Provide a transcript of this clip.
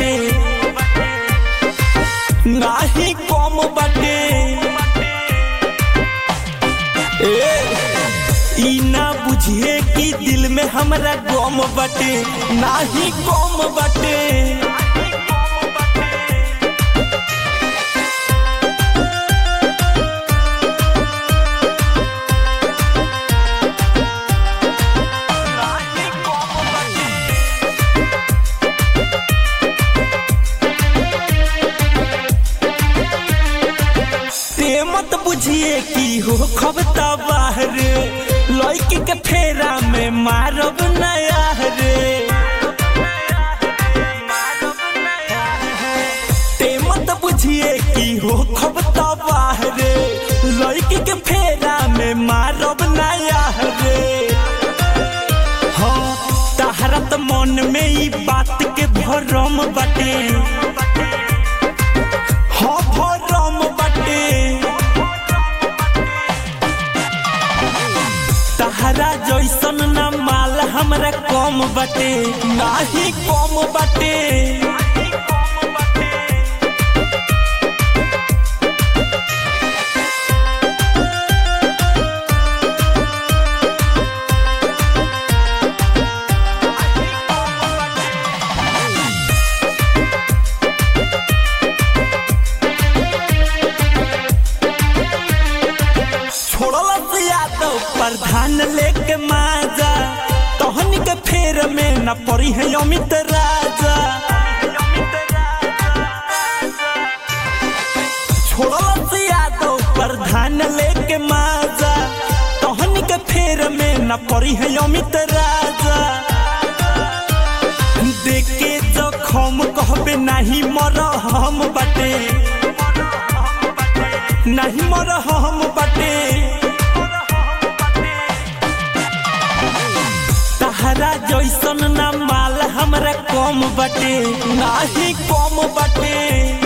बाटे नाही कम बाटे ए ई ना बुझिए कि दिल में हमरा गम बाटे नाही कम बाटे ते मत बुझिए कि हो खबता बाहर लड़की के फेरा में मारब नया रे ते मत बुझिए कि हो खबता बाहर लड़की के फेरा में मारब नया रे हाँ तहरा त मन में ई बात के भरम बाटे हाँ भरम बाटे तहरा जैसन ना माल हमरा कम बाटे नाही कम बाटे छोड़ला से यादव प्रधान लेके माजा तहन के फेर में न पड़ी है अमित राजा छोड़ला से यादव प्रधान लेके माजा तहन के फेर में न पड़ी है अमित राजा देखे जखम कहबे नहीं मर हम बटे नहीं मर हम बटे तहरा जैसन ना माल हमरा कम बटे नाही कम बटे